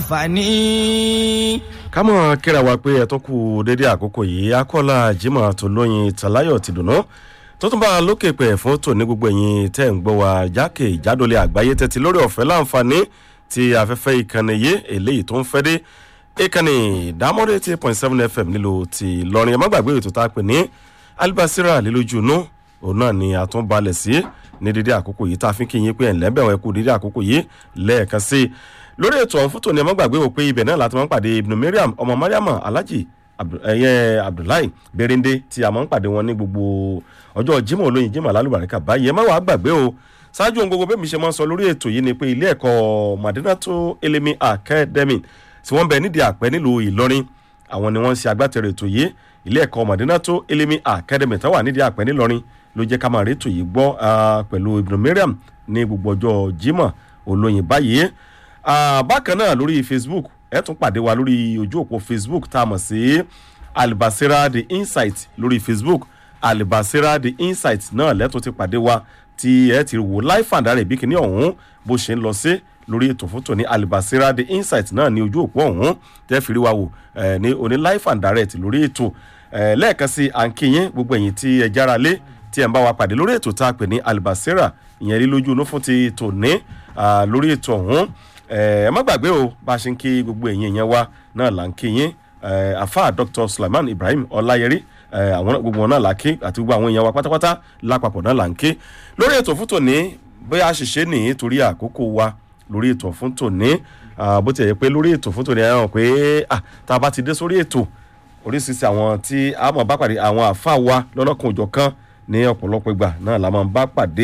láǹfààní. ká mọ̀ kíra wa pé ẹ tó kú dédé àkókò yìí akọ́lá jimoh tó lóyin tàláyọ̀ ti dùnú tó tún bá a lókè pẹ̀ fún tòní gbogbo ẹ̀yìn tẹ́ ń gbọ́ wa jákè ìjádọ́lé àgbáyé tẹ́tí lórí ọ̀fẹ́ láǹfààní ti afẹ́fẹ́ ìkànnì yé eléyìí tó ń fẹ́ dé ìkànnì ìdámọ́dé eighty point seven fm nílò ti lọ́rin ẹ má gbàgbé ètò tá a pè ní alibasira lílójú inú òun náà ni a tún balẹ̀ sí ní dídí àkókò yìí tá a fi kí yín pé ẹ̀ lẹ́bẹ̀wọ̀n ẹ̀kú dídí àkókò yìí lẹ́ẹ̀kan sí i lórí ètò ọ̀hún fún tòní ẹ má gbàgbé wò pé ibẹ̀ náà láti máa ń pàdé ibùdó mariam ọmọ mariam alhaji ẹyẹ abdullahi berende tí a máa ń pàdé wọn ní gbogbo ọjọ́ jimoh olóyin jimoh alálùbáríkà báyìí ẹ má wàá gbàgbé o ṣáájú ohun gbogbo bẹ́ẹ̀ mi ṣe máa ń sọ lórí ètò yìí ni pé ilé ẹ̀kọ́ madinato elemi academy tí wọ́n bẹ nídìí àpẹ́ nílùú ìlọrin àwọn ni wọ́n ń ṣe agbátẹrù ètò yìí ilé ẹ̀kọ́ madinato elemi academy tó wà nídìí àpẹ́ nílọrin ló jẹ́ ká máa rí ètò yìí gbọ́ pẹ̀lú ibùdó mariam ní gbogbo ọjọ́ jimoh olóyin báyìí bákan náà lórí facebook ẹ tún pàdé wa lórí ojú òpó facebook tá a mọ̀ sí alibasira the insight lórí facebook alibasira the insight náà lẹ́tún ti pàdé wa tí ẹ ti wò live and direct bí kìíní ọ̀hún bó ṣe ń lọ sí lórí ètò fótó ní alibasira the insight náà ní ojú òpó ọ̀hún tẹ́ fi rí wa wò ní oní live and direct lórí ètò lẹ́ẹ̀kan sí à ń kíyìn gbogbo ẹ̀yìn tí ẹ jára lé tí ẹ ń bá wa pàdé lórí ètò tá a pè ní alibasira ìyẹn rí lójú inú fún ti tòní lórí ètò ọ̀hún ẹ má gbàgbé o bá a ṣe ń kí gbogbo ẹ̀yìn yẹn wá náà là ń kí yín afa dr sulaiman ibrahim ọláyẹrí àwọn gbogbo wọn náà là ń kí àti gbogbo àwọn èèyàn wa pátápátá lápapọ̀ náà là ń kí lórí ètò fún tòní bóyá a ṣiṣẹ́ nìyí torí àkókò wa lórí ètò fún tòní bó ti yẹ pé lórí ètò fún tòní ẹ̀hàn pé tá a bá ti dé sórí ètò oríṣiríṣi àwọn tí a mọ̀ bá pàdé àwọn àfa wa lọ́lọ́kan òjọ̀ kan ní ọ̀pọ̀lọpọ̀ ìgbà náà la máa ń bá pàdé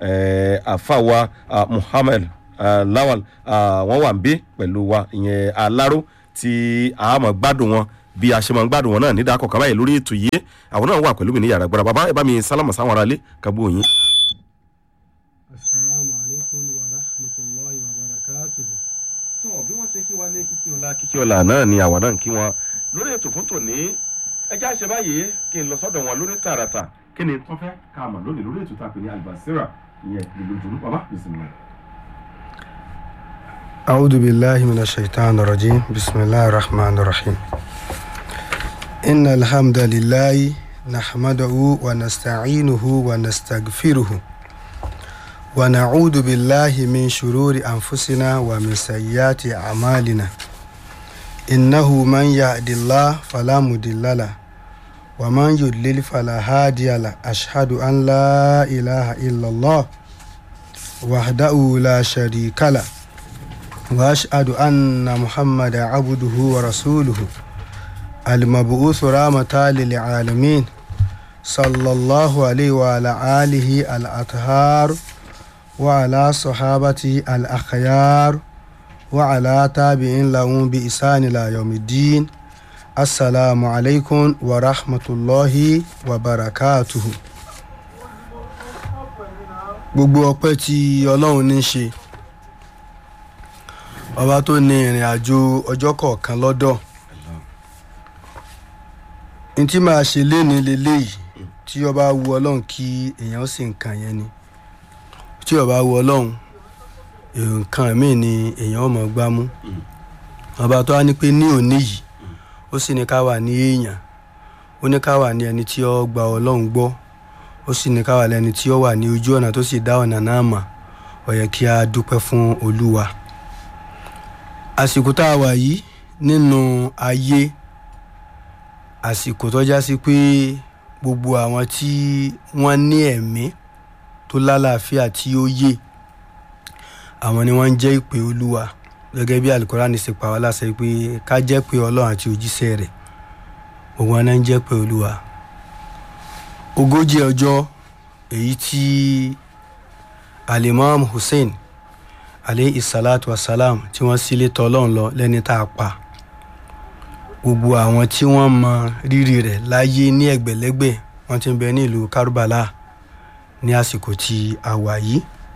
àfa wa muhammed Uh, lawal wọn wà ń bí pẹ̀lú wa ìyẹn aláró tí a mọ̀ gbádùn wọn bí a ṣe mọ̀ gbádùn wọn náà nídàá kọ̀ọ̀kan báyìí lórí ètò yìí àwọn náà wà pẹ̀lú mi ní yàrá gbọ́dọ̀ bàbá ẹ bá mi sálámà sáwọn aráalé kábó yín. asalaamualeykum wa rahmatulahi wa barakatuhu. tó bí wọ́n ṣe kí wa ní kíkí ọ̀la kíkí ọ̀la náà ni àwa náà ń kí wọn lórí ètò fún tòní ẹjẹ́ àṣẹ báyìí kí n lọ sọ́dọ̀ wọn lórí tààràtà kí ni tó fẹ́ ká mọ̀ lónìí lórí ètò tàpé ní albasira ìyẹn ìlú jùlọ bàbá bisimilá. أعوذ بالله من الشيطان الرجيم بسم الله الرحمن الرحيم إن الحمد لله نحمده ونستعينه ونستغفره ونعوذ بالله من شرور أنفسنا ومن سيئات أعمالنا إنه من يهد الله فلا مضل له ومن يضلل فلا هادي له أشهد أن لا إله إلا الله وحده لا شريك له واشهد ان محمد عبده ورسوله المبعوث رحمة للعالمين صلى الله عليه وعلى آله الأطهار وعلى صحابته الأخيار وعلى تابعين لهم بإحسان إلى يوم الدين السلام عليكم ورحمة الله وبركاته gbogbo ọpẹ tí ọlọrun ní í ṣe ọba tó ní ìrìn àjò ọjọ́ kọ̀ọ̀kan lọ́dọ̀ n tí máa ṣe léni leléyìí tí ọba wu ọlọ́run kí èèyàn sì nǹkan yẹn ni tí ọba wu ọlọ́run nǹkan míì ni èèyàn ọmọ gbá mú ọba tó wá ní pé ní òní yìí ó sì ní ká wà ní èèyàn ó ní ká wà ní ẹni tí ó gba ọlọ́run gbọ́ ó sì ní ká wà lẹ́ni tí ó wà ní ojú ọ̀nà tó sì dá ọ̀nà náà mà ó yẹ kí a dúpẹ́ fún olúwa àsìkò tá a wà yìí nínú ayé àsìkò tó já sí pé gbogbo àwọn tí wọ́n ní ẹ̀mí tó lálàáfíà tí ó yé àwọn ni wọ́n ń jẹ́ ìpè olúwa gẹ́gẹ́ bí alukorani ṣe pa wá láṣẹ pé ká jẹ́ pé ọlọ́run àti òjíṣẹ́ rẹ̀ gbogbo wọn náà ń jẹ́ pé olúwa ogójì ọjọ́ èyí tí alimam hussein aleyhi salatu wasalam tí wọ́n sílé tọ́lọ́run lọ lẹ́ni tá a pa gbogbo àwọn tí wọ́n mọ rírì rẹ̀ láyé ní ẹ̀gbẹ̀lẹ́gbẹ̀ wọ́n ti ń bẹ ní ìlú kárúbàlà ní àsìkò tí a wà yìí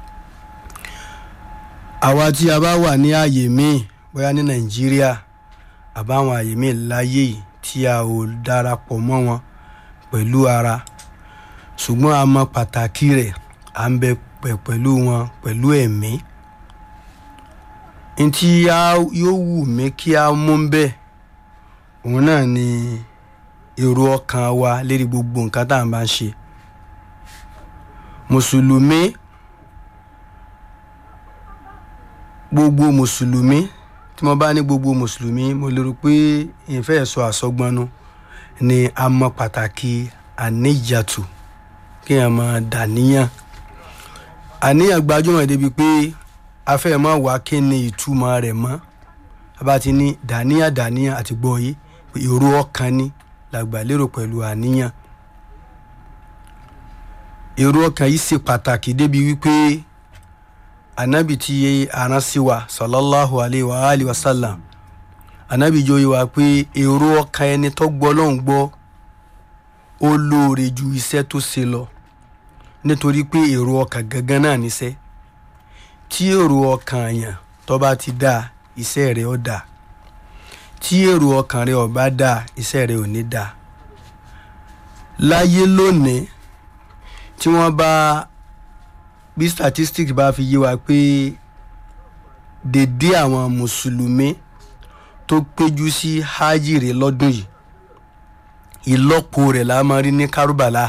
àwa tí a bá wà ní ààyè míì bóyá ní nàìjíríà àbáwọn ààyè míì láyé yìí tí a ò darapọ̀ mọ́ wọn pẹ̀lú ara ṣùgbọ́n a mọ pàtàkì rẹ̀ à ń bẹ pẹ̀lú wọn pẹ̀lú ẹ̀mí ntí yóò wù mí kí a mú bẹ́ẹ̀ òun náà ni èrò ọkàn wa lérí gbogbo nǹkan tá à ń bá ń ṣe mùsùlùmí gbogbo mùsùlùmí tí mo bá ní gbogbo mùsùlùmí mo lérò pé ìfẹ́ sọ àsọgbọnú ni a mọ pàtàkì àníjàtù kí èèyàn máa dàníyàn àníyàn gbajúmọ̀ débi pé afẹ́ máa wá kí ni ìtumọ̀ rẹ̀ mọ́ abá ti ní dàníyàn dàníyàn àti gbọ́ yìí pé èrò ọkàn ni làgbà lérò pẹ̀lú àníyàn èrò ọkàn yìí ṣe pàtàkì débi wípé anabi tí aran sí wa sallallahu alayhi wa alayhi wa sallam anabi jọ yìí wá pé èrò ọkàn ẹni tó gbọ́ lọ́hùn gbọ́ ó lóore ju iṣẹ́ tó ṣe lọ nítorí pé èrò ọkàn gangan náà níṣẹ́ tí èrò ọkàn yàn tó bá ti dáa iṣẹ́ rẹ̀ ó dáa tí èrò ọkàn rẹ̀ ó bá dáa iṣẹ́ rẹ̀ ò ní dáa láyé lónìí tí wọ́n bá bí statistics bá fi yé wa pé dédé àwọn mùsùlùmí tó péjú sí hajj rẹ̀ lọ́dún yìí ìlọ́po rẹ̀ la máa rí ní kárúbàlà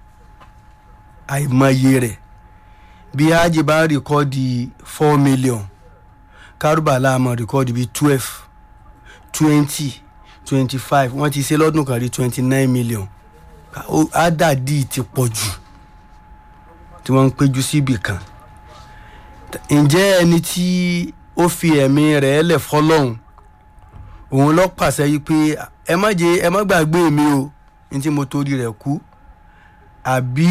àìmọye rẹ̀ bí hajj bá rìkọ́dì four million kárúbàlà máa rìkọ́dì bíi twelve twenty twenty five wọ́n ti ṣe lọ́dún kan rí twenty nine million ádàdì ti pọ̀ jù tí wọ́n ń péjú síbì kan ǹjẹ́ ẹni tí ó fi ẹ̀mí rẹ̀ lẹ̀ fọlọ́hún òun lọ pàṣẹ yìí pé ẹ má jẹ ẹ má gbàgbé mi o ní tí mo torí rẹ̀ kú àbí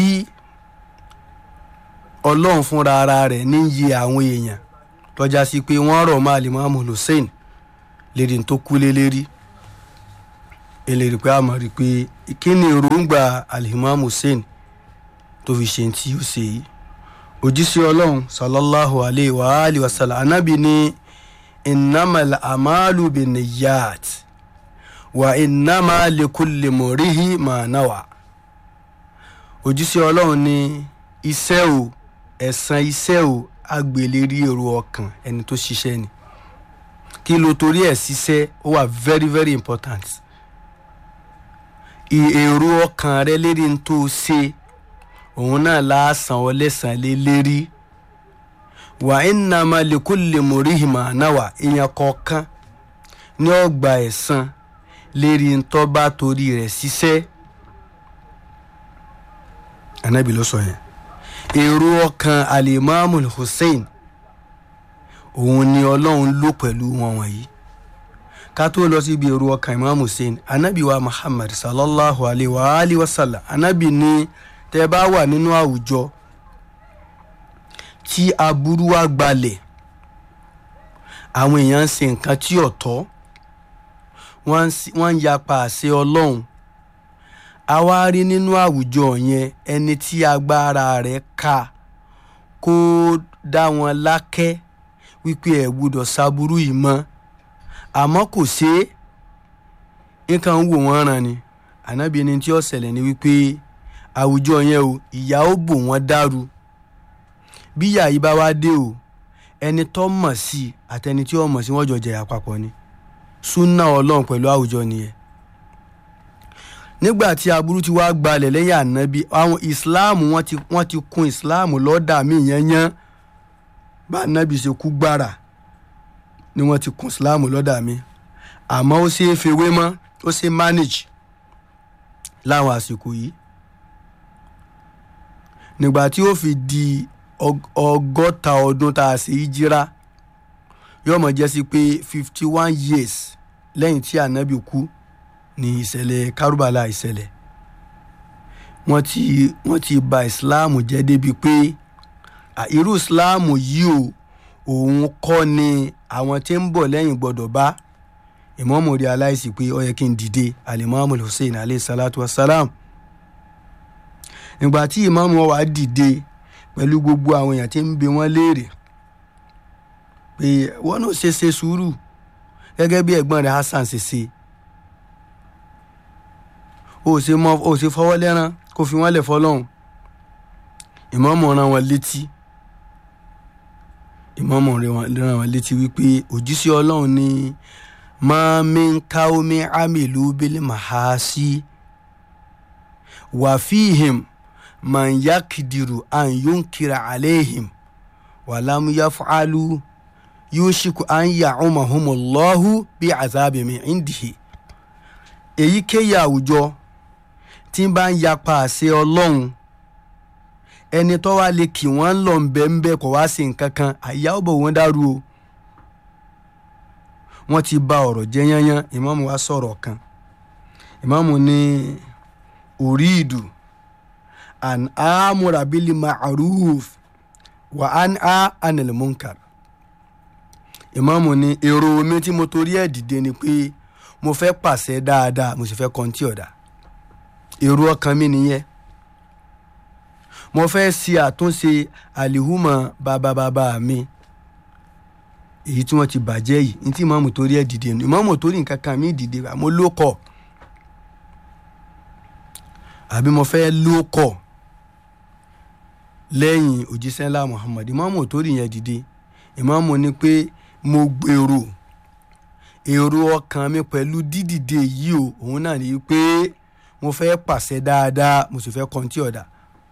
ọlọ́run fúnra ara rẹ̀ ní yí àwọn èèyàn tọ́já sí pé wọ́n rọ̀ máa lè máàmù hussein lérí tó kú lé lérí eléyìí pé a mọ̀ rí i pé kí ni èròǹgbà alihimam hussein tó fi ṣe tí ó ṣe yìí òjíṣẹ́ ọlọ́run sallallahu alayhi wa alihi wa sallam anábì ní innamal amalu binniyat wa innama likulli murihi ma nawa òjíṣẹ́ ọlọ́run ní iṣẹ́ o ẹ̀san iṣẹ́ o agbèlérí èrò ọkàn ẹni tó ṣiṣẹ́ ni kí ló torí ẹ̀ ṣiṣẹ́ ó wà very very important èrò ọkàn rẹ lérí n tó ṣe òun náà láàsàn ọ lẹ́sàn lé lérí wà innama likulli murihi ma nawa èèyàn kọ̀ọ̀kan ní ọgbà ẹ̀san lérí n tó bá torí rẹ̀ ṣiṣẹ́ anabi ló sọ yẹn èrò ọkàn alimami hussein òun ni ọlọ́run lò pẹ̀lú wọn wọ̀nyí ká tó lọ síbi èrò ọkàn imam hussein anabi wa muhammad sallallahu alayhi wa alihi wa sallam anabi ní tẹ́ bá wà nínú àwùjọ tí aburú wa gbalẹ̀ àwọn èèyàn ń ṣe nǹkan tí ò tọ́ wọ́n ń yapa àṣẹ ọlọ́run a wá rí nínú àwùjọ yẹn ẹni tí agbára rẹ̀ ká kó dá wọn lákẹ́ wípé ẹ̀ gbọ́dọ̀ ṣaburú yìí mọ́ àmọ́ kò ṣe é nǹkan ń wò wọ́n ràn ni ànábì ẹni tí ó ṣẹlẹ̀ ni wípé àwùjọ yẹn o ìyà ó bò wọ́n dàrú bí ìyà yìí bá wá dé o ẹni tó mọ̀ sí àtẹni tí ó mọ̀ sí wọ́n jọ jẹ̀yà papọ̀ ni súnà ọlọ́run pẹ̀lú àwùjọ nìyẹn nígbà tí aburú ti wá gbalẹ̀ lẹ́yìn ànábì àwọn ìsìláàmù wọ́n ti wọ́n ti kun ìsìláàmù lọ́dà mí yẹnyẹn bá ànábì ṣe kú gbára ni wọ́n ti kun ìsìláàmù lọ́dà mí àmọ́ ó ṣe é fewé mọ́ ó ṣe manage láwọn àsìkò yìí nígbà tí ó fi di ọgọ́ta ọdún tá a ṣe ìjírá yóò mọ̀ jẹ́ sí pé fifty one years lẹ́yìn tí ànábì kú ní ìṣẹ̀lẹ̀ kárúbàlà ìṣẹ̀lẹ̀ wọ́n ti wọ́n ti bà ìsìláàmù jẹ́ débi pé irú ìsìláàmù yìí o òun kọ́ ni àwọn tí ń bọ̀ lẹ́yìn gbọ́dọ̀ bá ìmọ̀ọ́mù rí aláìsí pé ó yẹ kí n dìde alimami hussein alayhi salatu wa salam nígbà tí ìmọ̀ọ́mù wa dìde pẹ̀lú gbogbo àwọn èèyàn tí ń bi wọ́n léèrè pé wọ́n náà ṣe ṣe sùúrù gẹ́gẹ́ bí ẹ̀gbọ́n rẹ̀ hasan ṣe ṣe o ṣe mọ o ṣe fọwọ́ lẹ́rán kó fi wọ́n lẹ̀ fọlọ́hún ìmọ̀ọ́mù rán wọn létí ìmọ̀ọ́mọ̀ rán wọn létí wípé òjíṣẹ́ ọlọ́run ní mami kaomi amilu bili mahasi wàfíhìm man yakidiru an yunkira aleihim wàlámù yafualu yushiku an ya'umahumullahu bí azabi min indihi èyíkéyìí àwùjọ tí ń bá ń yapa àṣẹ ọlọ́run ẹni tó wá lè kì wọ́n lọ ńbẹ́ńbẹ́ kò wá sí nǹkan kan àyà ọ̀bọ̀ wọn dàrú o wọ́n ti ba ọ̀rọ̀ jẹ́ yányán ìmáàmù wa sọ̀rọ̀ kan ìmáàmù ní oríìdù an amúra bílí ma'aruf wa an a anil munkar ìmáàmù ní èrò omi tí mo torí ẹ̀ dìde ni pé mo fẹ́ pàṣẹ dáadáa mo sì fẹ́ kọ́ńtì ọ̀dà èrò ọkàn mi nìyẹn mo fẹ́ ṣe àtúnṣe àlìhùmọ̀ bàbá mi èyí tí wọ́n ti bàjẹ́ yìí ní tí ìmáàmù torí ẹ̀ dìde nù ìmáàmù torí nǹkan kan mi dìde àmọ́ ló kọ̀ àbí mo fẹ́ ló kọ̀ lẹ́yìn òjíṣẹ́ ńlá Muhammad ìmáàmù torí yẹn dìde ìmáàmù ní pé mo gbèrò èrò ọkàn mi pẹ̀lú dídìde yìí o òun náà ní pé mo fẹ́ pàṣẹ dáadáa mo sì fẹ́ kọ́ńtì ọ̀dà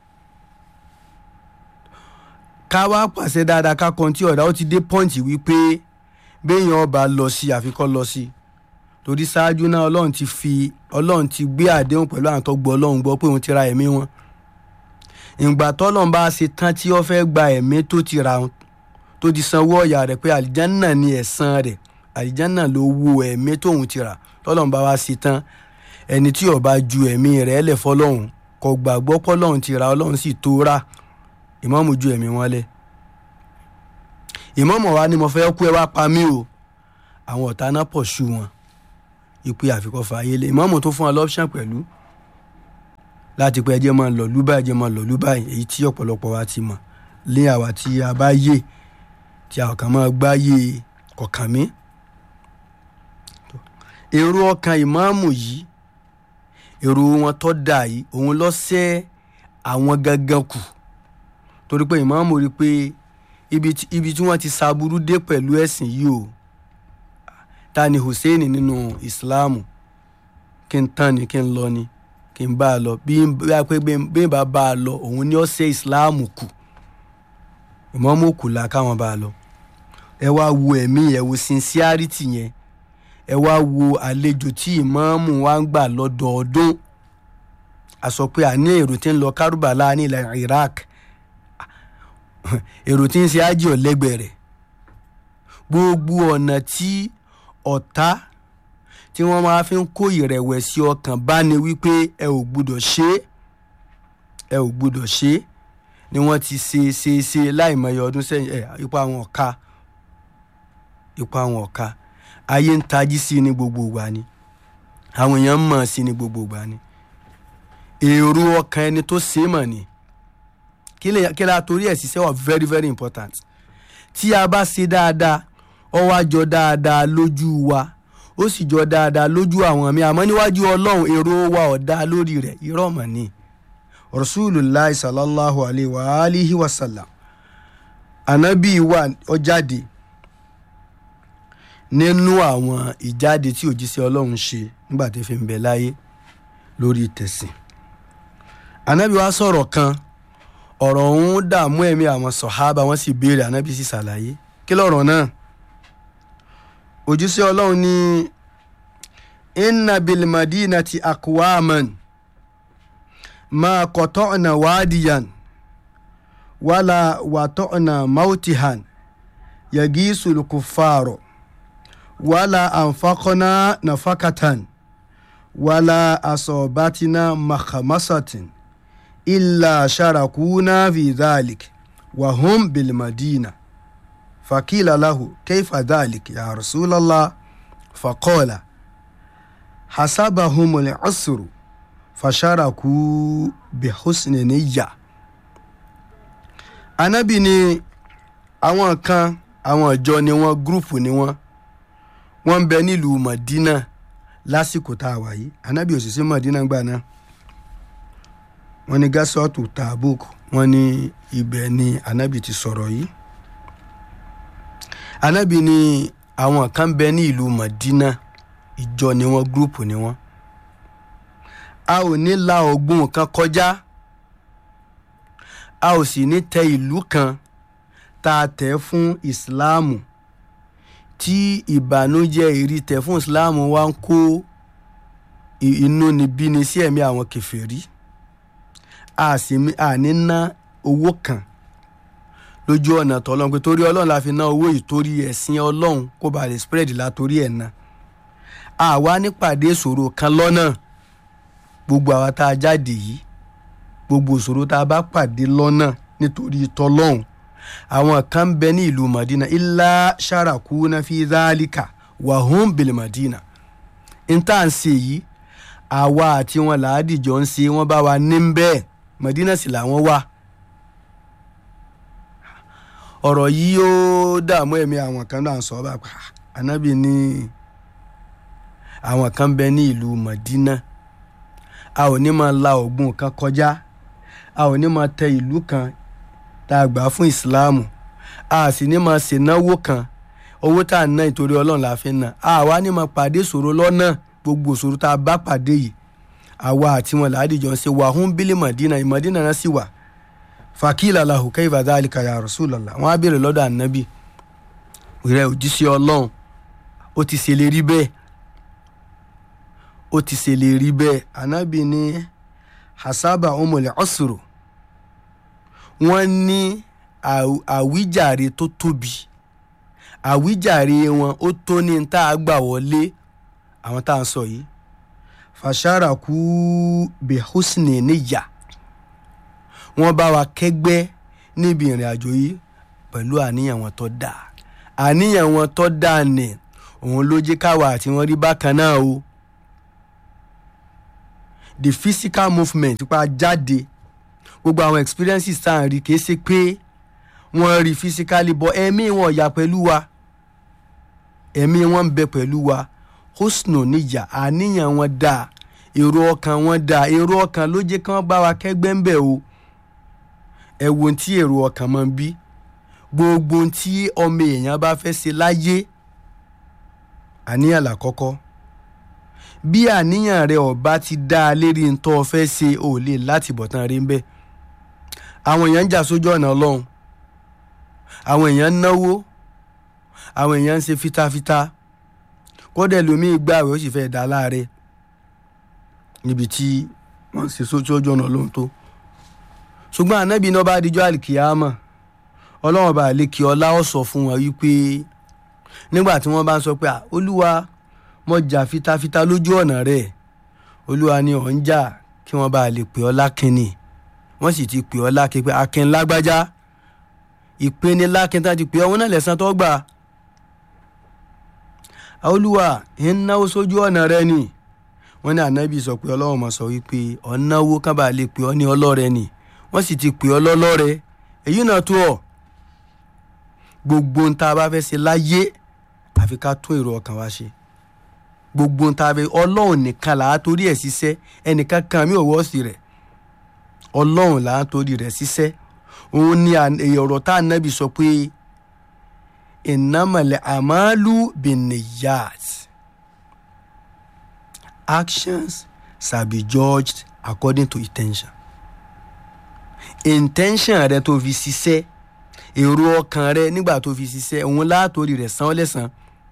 ká wá pàṣẹ dáadáa ká kọ́ńtì ọ̀dà ó ti dé pọ́ǹtì wípé béèyàn ọba lọ sí àfikọ́ lọ sí torí ṣáájú náà ọlọ́run ti fi ọlọ́run ti gbé àdéhùn pẹ̀lú àwọn tó gbọ́ ọlọ́run gbọ́ pé òun ti ra ẹ̀mí wọn ìgbà tọ́lọ́run bá ṣe tán tí ó fẹ́ gba ẹ̀mí tó ti ra tó ti sanwó ọ̀yà rẹ̀ pé àlìjánà ni ẹ̀san rẹ̀ àlìjánà ló wo ẹ̀mí tóun ti rà tọ́lọ́run bá wá ṣe tán ẹni tí ó bá ju ẹ̀mí rẹ̀ lẹ̀ fọlọ́run kò gbàgbọ́ pọ́lọ́run ti ra ọlọ́run sì tó rà ìmáàmù ju ẹ̀mí wọn lẹ̀ ìmáàmù wa ni mo fẹ́ kú ẹ wá pa mí o àwọn ọ̀tá náà pọ̀ ṣu wọn ìpè àfikọ́ fààyè lé ìmáàmù tó fún wa lọ́pṣàn pẹ̀lú láti pé ẹjẹ́ máa lọ lúbà ẹjẹ́ máa lọ lúbà èyí tí ọ̀pọ̀lọpọ̀ wa ti mọ̀ lé àwa tí a bá yé tí àwọn kan máa gbá yé kọ̀ọ̀kan mi. èrò ọkàn ìmáàmù yìí èrò wọn tó dà yìí òun ló ṣẹ́ àwọn gangan kù torí pé ìmáàmù rí i pé ibi tí wọ́n ti ṣàbúrú dé pẹ̀lú ẹ̀sìn yìí o ta ni Hussein nínú ìsìláàmù kí n tán ni kí n lọ ni kí n bá a lọ bí bí n bá bá a lọ òun ni ó ṣe ìsìláàmù kù ìmáàmù kù la káwọn bá a lọ ẹ wá wo ẹ̀mí ẹ wo sincerity yẹn ẹ wá wo àlejò tí ìmáàmù wa ń gbà lọ́dọọdún a sọ pé àní èrò tí ń lọ kárùbàlà ní ilẹ̀ Iraq èrò tí ń ṣe ájì ọ̀lẹ́gbẹ̀ẹ́ rẹ̀ gbogbo ọ̀nà tí ọ̀tá tí wọ́n máa fi ń kó ìrẹ̀wẹ̀sì ọkàn bá ní wípé ẹ ò gbúdọ̀ ṣe ẹ ò gbúdọ̀ ṣe ni wọ́n ti ṣe ṣe ṣe láìmọye ọdún sẹ́yìn ẹ ipa àwọn ọ̀ka ipa àwọn ọ̀ka ayé ń tají sí ní gbogbo ìgbà ni àwọn èèyàn ń mọ̀ sí ní gbogbo ìgbà ni èrò ọkàn ẹni tó ṣe é mọ̀ ni kí la torí ẹ̀ ṣiṣẹ́ wà very very important tí a bá ṣe dáadáa ó wá jọ dáadáa lójú wa ó sì jọ dáadáa lójú àwọn mi àmọ́ níwájú ọlọ́run èrò wa ọ̀dá lórí rẹ̀ irọ́ mọ̀ ni rasulillah sallallahu alayhi wa alihi wa sallam anabi wa ó jáde nínú àwọn ìjáde tí òjíṣẹ́ ọlọ́run ṣe nígbà tí fi ń bẹ láyé lórí tẹ̀sìn anabi wa sọ̀rọ̀ kan ọ̀rọ̀ ọ̀hún dààmú ẹ̀mí àwọn sọ̀hábà wọ́n sì béèrè anabi sì ṣàlàyé kí lọ̀rọ̀ náà òjíṣẹ́ ọlọ́run ní inna bil madinati akwaman ma qata'na wadiyan wala wata'na mautihan yagisul kuffaro wala anfaqna nafakatan wala asobatina makhamasatin illa sharakuna fi dhalik wa hum bil madina فقيل له كيف ذلك يا رسول الله فقال حسبهم العسر فشاركوا بحسن نية Ànábì ní àwọn kan àwọn ìjọ ni wọ́n gúrùpù ni wọ́n wọ́n ń bẹ nílùú Madina lásìkò tá a wà yìí Ànábì ò sì sí Madina gbà náà wọ́n ní gásọ́ọ̀tù Tabuk wọ́n ní ibẹ̀ ni Ànábì ti sọ̀rọ̀ yìí anabi ni àwọn kan bẹ ní ìlú madina ìjọ ni wọn gúrùpù ni wọn a ò ní la ọgbọ́n kan kọjá a ò sì ní tẹ ìlú kan tá a tẹ̀ fún ìsìláàmù tí ìbànújẹ́ èrí tẹ̀ fún ìsìláàmù wa ń kó inú níbí ni sí ẹ̀mí àwọn kẹfẹ́rí a sì a ní ná owó kan lójú ọ̀nà tọ́lọ́run pé torí ọlọ́run la fi ná owó yìí torí ẹ̀sìn ọlọ́run kó ba lè spread la torí ẹ̀ ná àwa nípàdé ìṣòro kan lọ́nà gbogbo àwa tá a jáde yìí gbogbo ìṣòro tá a bá pàdé lọ́nà nítorí tọ́lọ́run àwọn kan ń bẹ ní ìlú madina ilá sharakuna fi dhalika wahum bil madina n tá à ń ṣe yìí àwa àti wọn làádìjọ ń ṣe wọn bá wa ní bẹ́ẹ̀ madina sì làwọn wà ọ̀rọ̀ yìí ó dààmú ẹ̀mí àwọn kan náà sọ bá pa ànábì ní àwọn kan bẹ ní ìlú madina a ò ní máa la ògùn kan kọjá a ò ní máa tẹ ìlú kan tá a gbà fún ìsìláàmù a sì ní máa ṣènáwó kan owó tá a ná ìtorí ọlọ́run la fi ná a wá ní máa pàdé ìṣòro lọ́nà gbogbo ìṣòro tá a bá pàdé yìí àwa àti wọn làádìjọ ń ṣe wàhún bílí madina ìmọ̀dínà náà sì wà fàkìlà lahu kayfa dhalika ya Rasulullah wọn á béèrè lọ́dọ̀ ànábì rẹ òjíṣẹ́ ọlọ́run ó ti ṣèlérí bẹ́ẹ̀ ó ti ṣèlérí bẹ́ẹ̀ ànábì ní hasaba umul usru wọ́n ní àwíjàre tó tóbi àwíjàre wọn ó tó ní tá a gbà wọlé àwọn tá a sọ yìí fàṣàràkú bihusni níyà wọ́n bá wa kẹ́gbẹ́ níbi ìrìn àjò yìí pẹ̀lú àníyàn wọn tó dáa àníyàn wọn tó dáa nì òun ló jẹ́ káwa àti wọn rí bákan náà o the physical movement pa jáde gbogbo àwọn experiences tá à ń rí kìí ṣe pé wọ́n rí physically but ẹ̀mí wọn yà pẹ̀lú wa ẹ̀mí wọn ń bẹ pẹ̀lú wa hosno níjà àníyàn wọn dáa èrò ọkàn wọn dáa èrò ọkàn ló jẹ́ kí wọ́n bá wa kẹ́gbẹ́ ń bẹ̀ o ẹ wo ohun tí èrò ọkàn máa ń bí gbogbo ohun tí ọmọ èèyàn bá fẹ́ ṣe láyé àníyàn làkọ́kọ́ bí àníyàn rẹ ọba ti dá a lérí ntọ́ fẹ́ ṣe ò lè láti bọ̀tán rí ń bẹ́ẹ̀ àwọn èèyàn ń jà sójú ọ̀nà ọlọ́run àwọn èèyàn ń náwó àwọn èèyàn ń ṣe fitafita kódà lómi gbààwẹ̀ ó sì fẹ́ dá láàrẹ̀ níbi tí wọ́n ń ṣe sójú ọ̀nà ọlọ́run tó ṣùgbọ́n ànábì náà bá dijọ́ àlìkìyàmọ̀ ọlọ́run bá àlekì ọlá ó sọ fún wọn wípé nígbà tí wọ́n bá ń sọ pé olúwa mo jà fitafita lójú ọ̀nà rẹ̀ olúwa ni ò ń jà kí wọ́n bá lè pè ọ́ lákínni wọ́n sì ti pè ọ́ lákin pé akin lágbájá ìpeni lákin tá ti pè ọ́ wọn náà lẹ́sàn tó gbà olúwa ń náwó sójú ọ̀nà rẹ ni wọ́n ní ànábì sọ pé ọlọ́run mọ̀ sọ wípé ọ̀náwó ká bá lè pè ọ́ ní ọlọ́rẹ ni wọ́n sì ti pè ọ́ lọ́lọ́rẹ èyí náà tó ọ̀ gbogbo ń tá a bá fẹ́ ṣe láyé àfi ká tún èrò ọkàn wa ṣe gbogbo ń tá a fẹ́ ọlọ́run nìkan là á torí ẹ̀ ṣiṣẹ́ ẹnìkan kan mi ò wọ́ sí rẹ̀ ọlọ́run là á torí rẹ̀ ṣiṣẹ́ òun ni ọ̀rọ̀ tá a nábì sọ pé ìnámọ̀lẹ̀ àmàlù bìnnìyàt actions shall be judged according to intention intention rẹ tó fi ṣiṣẹ́ èrò ọkàn rẹ nígbà tó fi ṣiṣẹ́ òun látòrí rẹ̀ san ọ́ lẹ́san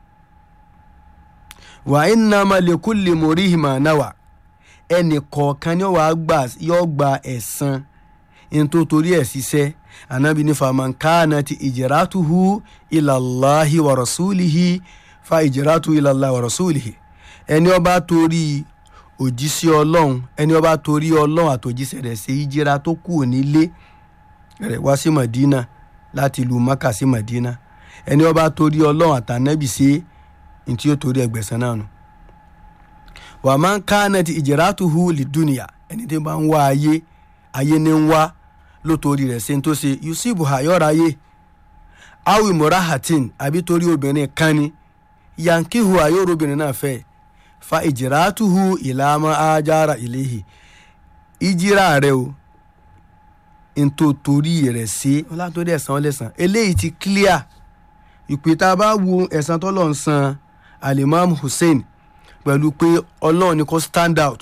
wà innama likulli murihi ma nawa ẹnì kọ̀ọ̀kan ni wàá gbà yọ gba ẹ̀san ntó torí ẹ̀ ṣiṣẹ́ anabi ní faman kanati ijratuhu ilallahi wa rasulihi fa ijratuhu ilallahi wa rasulihi ẹni ó bá torí òjíṣẹ́ ọlọ́run ẹni ó bá torí ọlọ́run àtòjíṣẹ́ rẹ̀ ṣe ìjìra tó kù nílé rẹ̀ wá sí madina láti ìlú maka sí madina ẹni ó bá torí ọlọ́run àtànẹ́bì ṣe ntí yóò torí ẹgbẹ̀sán náà nù wà máa ń ká náà ti ìjìrátùhù lìdúnìyà ẹni tí bá ń wá ayé ayé ní ń wá lótorí rẹ̀ ṣe ń tó ṣe yusufu hayọ́ra ayé awi murahatin àbí torí obìnrin kan ni yankihu ayọ́rọ̀ obìnrin náà fẹ́ fa ìjìrátùhù ìlàmọ́ ajára ìléhì ìjìrá rẹ o ntò torí rẹ̀ ṣe ọlátòrí ẹ̀sán ọlẹ́sàn eléyìí ti clear ìpè tá a bá wo ẹ̀san tọ́lọ̀ ń san alimam hussein pẹ̀lú pé ọlọ́run ni kò stand out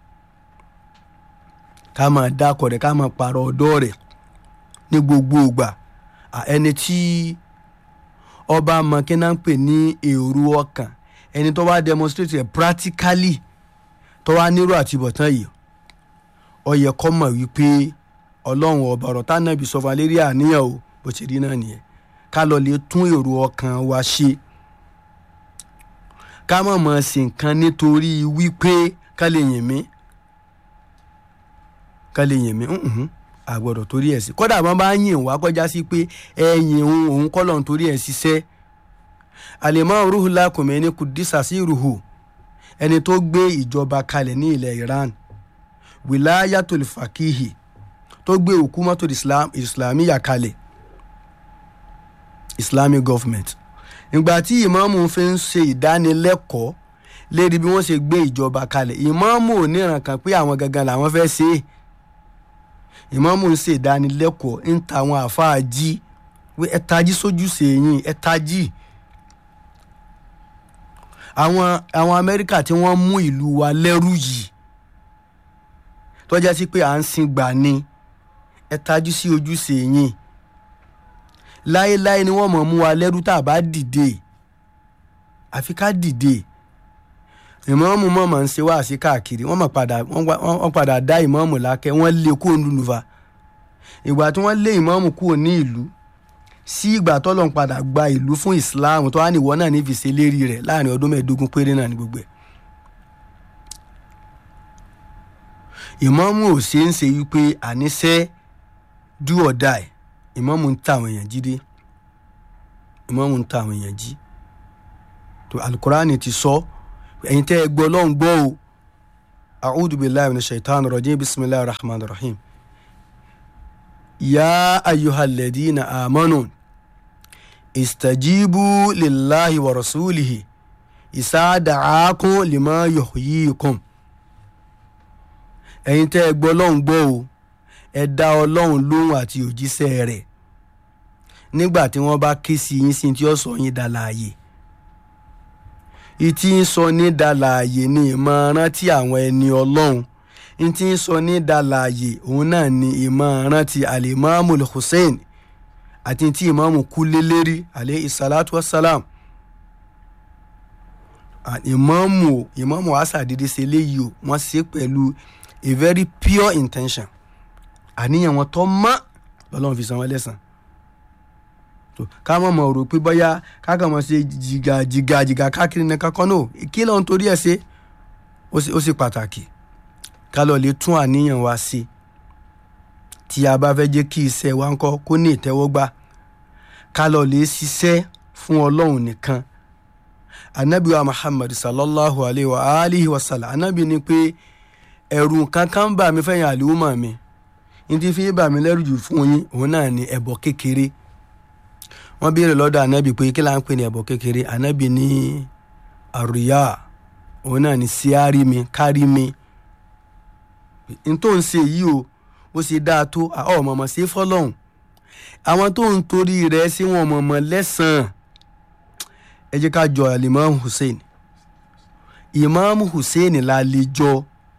ká máa dákọ̀ rẹ̀ ká máa pààrọ̀ ọ̀dọ́ rẹ̀ ní gbogbo ìgbà ẹni tí ọba mọ̀kínà ń pè ní èrò ọkàn ẹni tó wá demonstrate rẹ̀ practically tó wá nírò àtibọ̀tán yìí ó yẹ kó mọ̀ wípé ọlọ́run ọba ọ̀rọ̀ tánàbí sọ fún alérí àníyàn o bó ṣe rí náà nìyẹn ká lọ lè tún èrò ọkàn wa ṣe ká mọ̀ mọ̀ sí nǹkan nítorí wípé ká lè yìn mí ká lè yìn mí àgbọ̀dọ̀ torí ẹ̀ sí kódà wọn bá yìn wá kọjá sí pé ẹ̀yìn òun òun kọ́ lọ́n torí ẹ̀ ṣiṣẹ́ àlèmọ́ ruhula kùmẹ́ni kùdísà sí ruhu ẹni tó gbé ìjọba kalẹ̀ ní ilẹ̀ iran wilayatul fakihi tó gbé hukumatul islam islamiya kalẹ̀ islamic government ìgbà tí ìmáàmù fi ń ṣe ìdánilẹ́kọ̀ọ́ lérí bí wọ́n ṣe gbé ìjọba kalẹ̀ ìmáàmù ò níran kan pé àwọn gangan làwọn fẹ́ ṣe é ìmáàmù ń ṣe ìdánilẹ́kọ̀ọ́ ń ta àwọn àáfàá jí pé ẹ tají sójú sèyìn ẹ tají àwọn àwọn amẹ́ríkà tí wọ́n mú ìlú wa lẹ́rú yìí tọ́já sí pé à ń sin gbà ni ẹ tajú sí ojú sèyìn láéláé ni wọ́n mọ̀ mú wa lẹ́rú tá a bá dìde àfi ká dìde ìmọ̀ọ́mù mọ̀mọ́ ń ṣe wáàsí káàkiri wọ́n mọ̀ padà wọ́n padà dá ìmọ̀ọ́mù lákẹ́ wọ́n lé kúrò nílùú fa ìgbà tí wọ́n lé ìmọ̀ọ́mù kúrò ní ìlú sí ìgbà tọ́lọ̀ ń padà gba ìlú fún Islam tó wá ní ìwọ náà ní fi ṣe lérí rẹ̀ láàrin ọdún mẹ́ẹ̀ẹ́dógún péré náà ní gbogbo ẹ̀. ìmọ̀ọ́mù ò ṣe ń ṣe wípé àníṣe do or die ìmọ̀ọ́mù ń ta àwọn èèyàn jí dé ìmọ̀ọ́mù ń ta àwọn èèyàn jí tó alukurani ti sọ ẹ̀yin tẹ́ ẹ gbọ́ lọ́hùn gbọ́ o a'udhu billahi minash shaitani rajim bisimilahi rahman rahim ya ayyuhal ladina amanu istajibu lillahi wa rasulihi isa da'akum lima yuhyikum ẹ̀yin tẹ́ ẹ gbọ́ lọ́hùn gbọ́ o ẹ dá ọlọ́run lóhùn àti òjíṣẹ́ rẹ̀ nígbà tí wọ́n bá ké sí yín sí tí ó sọ yín dá láàyè ìtí ń sọ ní dàlàyé ní ìmọ̀ràn tí àwọn ẹni ọlọ́run ìtí ń sọ ní dàlàyé òun náà ní ìmọ̀ràn tí alimami hussein àti tí ìmáàmù kú lélẹ́rí alẹ́ ìsàlátù wasalam ìmáàmù ìmáàmù asàdédé ṣe léyìí o wọ́n ṣe pẹ̀lú a very pure intention àníyàn wọn tó mọ́ lọ́lọ́run fi san wọ́n lẹ́sàn ká mọ̀ mọ̀ rò pé bóyá ká kàn mọ̀ ṣe jìgà jìgà jìgà káàkiri ní kankan náà kí lóun torí ẹ̀ ṣe ó sì pàtàkì ká lọ lè tún àníyàn wa ṣe tí a bá fẹ́ jẹ́ kí iṣẹ́ wa ń kọ́ kó ní ìtẹ́wọ́gbà ká lọ lè ṣiṣẹ́ fún ọlọ́run nìkan anabi wa muhammad sallallahu alayhi wa alihi wa sallam anabi ni pé ẹ̀rù kankan bà mí fẹ́yìn àlùmọ̀ mi ní ti fi bà mí lẹ́rù jù fún yín òun náà ni ẹbọ kékeré wọ́n béèrè lọ́dọ̀ anabi pé kí là ń pè ní ẹbọ kékeré anabi ní àríyá òun náà ni síárì mi kárí mi n tó ń ṣe yìí o bó ṣe dáa tó ọ mọ̀mọ́ sí fọlọ́hún àwọn tó ń torí rẹ̀ sí wọn mọ̀mọ́ lẹ́sàn-án ẹ jẹ́ ká jọ alimami hussein imam hussein la lè jọ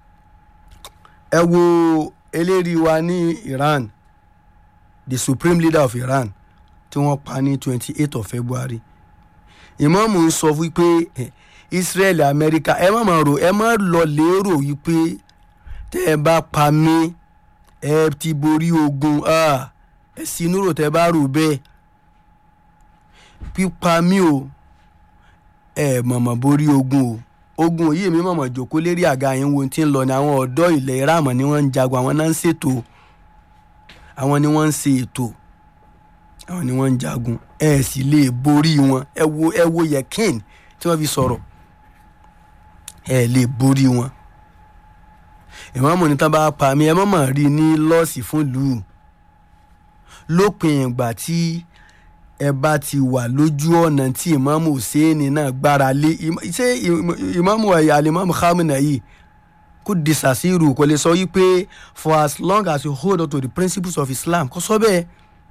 ẹ wo eléri wa ní iran the supreme leader of iran tí wọ́n pa ní twenty eight of february imam ń sọ wípé israel america ẹ má máa rò ẹ má lọ lérò wípé tẹ́ ẹ bá pa mí ẹ ti borí ogun ẹ sì núrò tẹ́ bá rò bẹ́ẹ̀ pípa mí o ẹ mọ̀mọ̀ borí ogun o ogun yìí mi mọ̀mọ̀ jòkó lérí àga yẹn wo ti ń lọ ní àwọn ọ̀dọ́ ilẹ̀ iráàmọ̀ ni wọ́n ń jagun àwọn náà ń ṣètò àwọn ni wọ́n ń ṣe ètò àwọn ni wọ́n ń jagun ẹ sì lè borí wọn ẹ wo ẹ wo yẹkin tí wọ́n fi sọ̀rọ̀ ẹ lè borí wọn ìmọ̀mù ní tán bá pa mí ẹ mọ̀mọ̀ rí ní lọ́ọ̀sì fún lù ú lópin ìgbà tí ẹ bá ti wà lójú ọ̀nà tí ìmọ̀mù Hùsẹ́ẹ̀nì náà gbára lé ṣé ìmọ̀mù ẹ̀yà alimọ̀mù Khamenei yìí kò disasiru kò lè sọ wípé for as long as you hold on to the principles of Islam kò sọ bẹ́ẹ̀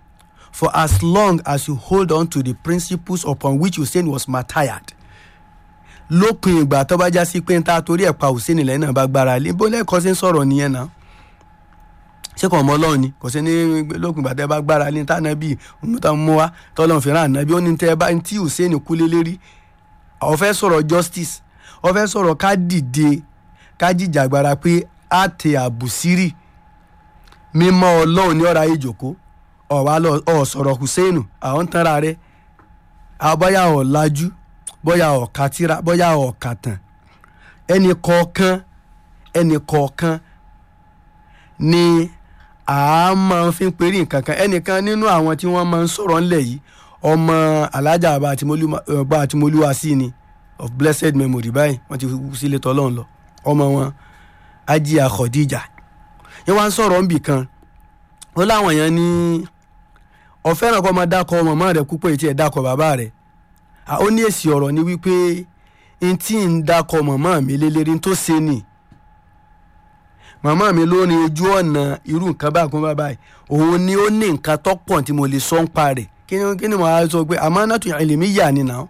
for as long as you hold on to the principles upon which hussein was martyred lópin ìgbà tó bá já sí pé ń ta torí ẹ̀ pa hussein lẹ́yìn náà bá gbára lé bó lẹ́kọ̀ọ́ sí ń sọ̀rọ̀ nìyẹn náà ṣé kò mọ ọlọ́run ni kò sí ní lópin ìgbà tẹ́ bá gbára lé tá nàbí òmùtá mú wa tọ́lọ́run fi rán ànábì ó ní tẹ́ bá tí hussein kú lé lérí ó fẹ́ sọ̀rọ̀ justice ó fẹ́ sọ̀rọ̀ ká dìde ká jìjàgbara pé á tẹ àbùsírì mímọ́ ọlọ́run ní ọ̀rá ìjòkó ọ̀wá lọ ọ̀ sọ̀rọ̀ hussein àwọn tanra rẹ̀ àbọ̀yà ọ̀làjú bọ́yà ọ̀ka tíra bọ́yà ọ̀ka tàn ẹnì kọ̀ọ̀kan ẹnì kọ̀ọ̀kan ni a máa fi ń perí nǹkan kan ẹnìkan nínú àwọn tí wọ́n máa ń sọ̀rọ̀ ńlẹ̀ yìí ọmọ alájà àbá àtìmọ́lúwa sí ni of blessed memory báyìí wọ́n ti kú sílé tọ́lọ́run lọ ọmọ wọn ajiya khadija yẹn wá ń sọ̀rọ̀ ńbì kan ó láwọn yẹn ní ọ̀fẹ́ràn kọ́ máa dákọ̀ màmá rẹ̀ púpọ̀ ètí ẹ̀ dákọ̀ bàbá rẹ̀ ó ní èsì ọ̀rọ̀ ni wípé n tí ń dákọ̀ màmá mi lélẹ́rí tó ṣe ni màmá mi ló ní ojú ọ̀nà irú nǹkan báyìí kún báyìí òun ni ó ní nǹkan tó pọ̀ tí mo lè sọ ń pa rẹ̀ kí ni kí ni mo á sọ pé àmọ́ náà tún ilé mi yà ni nà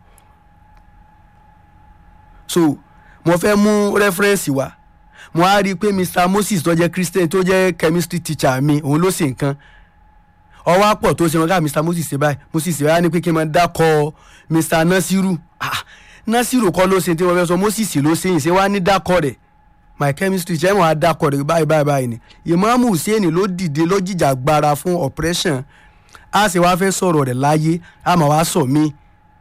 so mo fẹ́ mú rẹ́fúrẹ́nsì wá mo á rí i pé mr moses tó jẹ́ christian tó jẹ́ chemistry teacher mi òun ló ṣe nǹkan ọwọ́ àpọ̀ tó ṣe wọn ká mr moses ṣe báyìí moses ṣe báyìí ni pé kí n máa dákọ̀ mr nasiru ah nasiru kọ́ ló ṣe tí wọ́n fẹ́ sọ moses ló ṣe yìí ṣe wá ní dákọ̀ rẹ̀ my chemistry jẹ́ wọn adakọ̀ rẹ̀ báyìí báyìí báyìí ni ìmáàmù hussein ló dìde ló jìjà gbara fún operation a sì wá fẹ́ sọ̀rọ̀ rẹ̀ láyé a máa wá sọ mí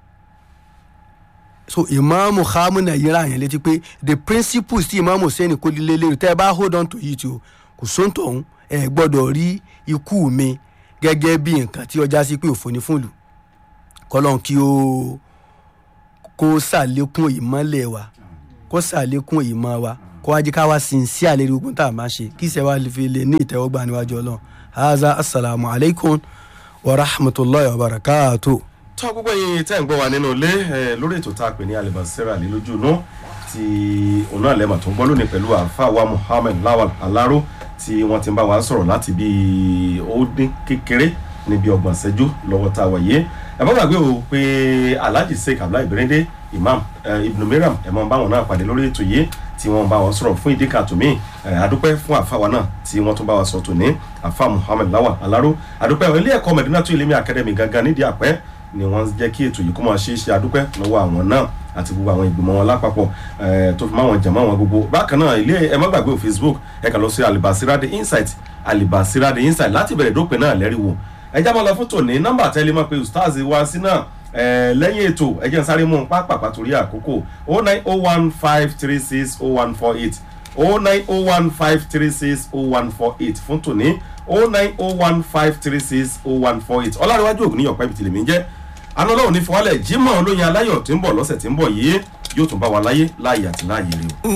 so ìmáàmù hamuna yíra yẹn létí pé the principles tí ìmáàmù hussein kó lé lérò tẹ́ ẹ bá hold on to it o kò sóńtò ọ̀hún ẹ gbọ́dọ̀ rí ikú mi gẹ́gẹ́ bí nǹkan tí ọjà sí pé òfò ní fún ìlú kọ́lọ́n kí ó kó sàlékún ìmọ́lẹ̀ wa kó sàlékún ìmọ̀ wa kó wájú ká wá sin sí àlérí ogun tá a máa ṣe kí ìṣẹ́ wa fi lè ní ìtẹ́wọ́gbà níwájú ọlọ́run haza asalaamu alaykum wa rahmatulahi wa barakatu. tọ́ gbogbo yín tẹ́ ń gbọ́ wa nínú ilé lórí ètò tá a pè ní alibasira lé lójú inú tí òun náà lẹ́mọ̀ tó ń gbọ́ lónìí pẹ̀lú àfàwà muhammed lawal alaro tí wọ́n ti ń bá wa sọ̀rọ̀ láti bí ó dín kékeré níbi ọgbọ̀n ṣẹ́jú lọ́wọ́ tá a wà yé ẹ má gbàgbé o pé alhaji sheikh abdullahi berende imam ibn miriam ẹ mọ báwọn náà pàdé lórí ètò yìí tí wọ́n bá wọn sọ̀rọ̀ fún ìdí kan tòmí àdúpẹ́ fún àfàwà náà tí wọ́n tún bá wa sọ tòní àfà muhammed lawal alaro àdúpẹ́ ilé ẹ̀kọ́ medina tó ilé academy gangan nídìí àpẹ́ ni wọ́n jẹ́ kí ètò yìí kó máa ṣe é ṣe àdúpẹ́ lọ́wọ́ àwọn náà àti gbogbo àwọn ìgbìmọ̀ wọn lápapọ̀ tó fi máwọn jẹ̀mọ́ wọn gbogbo bákan náà ilé ẹ má gbàgbé facebook ẹ kàn lọ sí alibasirade insight alibasirade insight láti bẹ̀rẹ̀ dópin náà lẹ́rìí wò ẹ já máa lọ fún tòní nọ́mbà tẹ́lẹ̀ mọ́ pé ustaz wá sí náà lẹ́yìn ètò ẹ jẹ́ n sáré mú un pápápá torí àkókò o nine o one five three six o one four eight o nine o one five three six o one four eight fún tòní o nine o one five three six o one four eight ọlárẹ̀wájú ògùn níyọ̀pẹ́ ibi tìlẹ̀mí jẹ́ àná ọlọ́run ní fọwọ́lẹ̀ jimoh olóyin aláyọ̀ tí ń bọ̀ lọ́sẹ̀ tí ń bọ̀ yìí yóò tún bá wa láyé láàyè àti láàyè rè o.